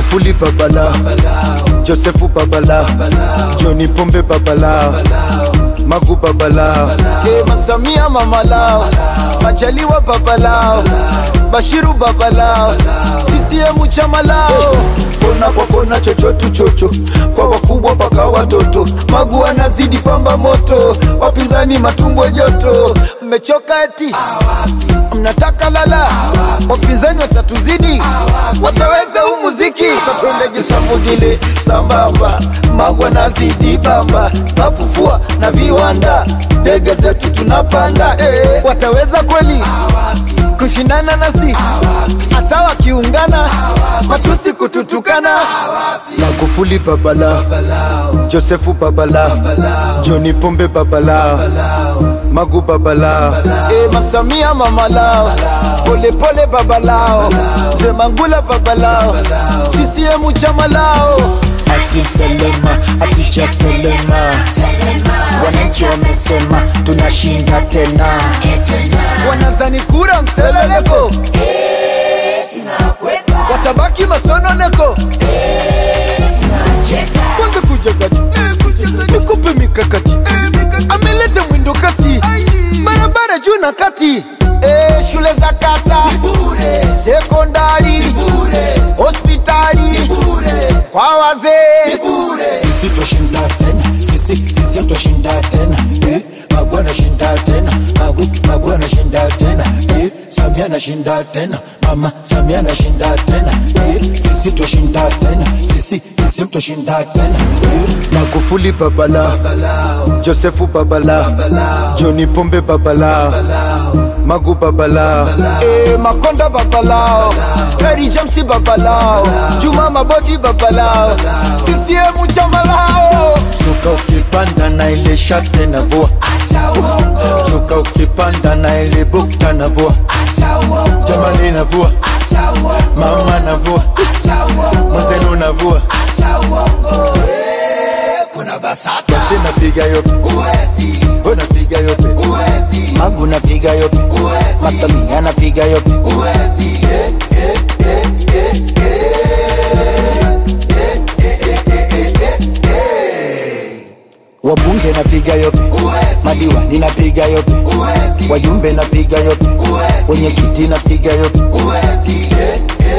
Magufuli babala Josefu babala Johni Pombe babala Magu babala Kema Samia mamalao Majaliwa babalao Bashiru babalao CCM chama lao kona kwa kona chochotu chocho kwa wakubwa mpaka watoto Magu anazidi pamba moto wapinzani matumbo joto mmechoka eti mnataka lala wapinzani watatuzidi wataweza huu muziki satwendege samugile sambamba magwa nazidi bamba mafufua na viwanda ndege zetu tunapanda eh. wataweza kweli kushindana nasi hata wakiungana matusi kututukana magufuli babala josefu babala joni pombe babala magu babala e, masamia mamalao polepole babalao mzee mangula babalao sisiemu chama lao ati mselema aticha selema wananchi wamesema tunashinda tena wanazani kura mseleleko watabaki masononeko kwanza kujagati nikupe mikakati ameleta mwindo kasi barabara juu na kati e, shule za kata sekondari hospitali kwa wazee sisi twashinda tena sisi sisi twashinda tena eh, Magu anashinda tena Magu Magu anashinda tena eh, Samia anashinda tena mama Samia anashinda tena eh, sisi twashinda tena sisi sisi twashinda tena eh, magufuli babala josefu babala joni pombe babala magu babala e, makonda babalao heri jamsi babalao juma mabodi babalao sisiemu chama lao Zuka ukipanda na ile shate na vua Zuka ukipanda na ile bukta na vua Jamani na vua Mama na vua Mwenzenu na vua Basi napiga yope We napiga yope Magu napiga yope Masamia napiga yope Wabunge napiga yope Madiwani napiga yope Wajumbe napiga yope Wenye kiti napiga yope